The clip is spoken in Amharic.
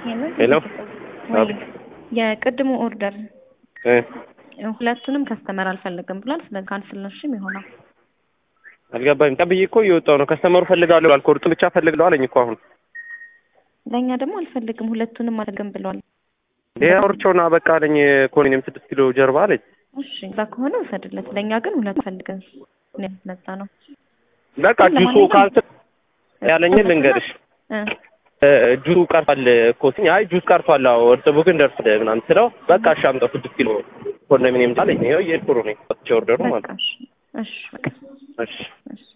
ሄሎ ወይ የቅድሙ ኦርደር እ ሁለቱንም ከስተመር አልፈልግም ብሏል። ስለዚህ ካንስል ነው እሺ የሚሆነው። አልገባኝም። ቀብዬ እኮ እየወጣሁ ነው። ከስተመሩ ፈልጋለሁ ብሏል። ቁርጥ ብቻ ፈልግለው አለኝ እኮ አሁን ለእኛ ደግሞ አልፈልግም ሁለቱንም አልፈልግም ብሏል። ይሄ አውርቼውና በቃ አለኝ እኮ እኔም ስድስት ኪሎ ጀርባ አለኝ። እሺ እዛ ከሆነ ውሰድለት። ለእኛ ግን ሁለት ፈልገን ነጻ ነው። በቃ ጁሱ ካንስል ያለኝን ልንገርሽ እ እ ጁሱ ቀርቷል እኮ ሲኝ አይ ጁስ ቀርቷል፣ አዎ እርጥቡ ግን ደርሷል ምናምን ስለው በቃ እሺ አምጣው ስድስት ኪሎ ኮንዶሚኒየም አለኝ። ይኸው እየሄድኩ ነው እኔ ወጥቼ ኦርደሩ በቃ ማለት ነው። እሺ እሺ በቃ እሺ እሺ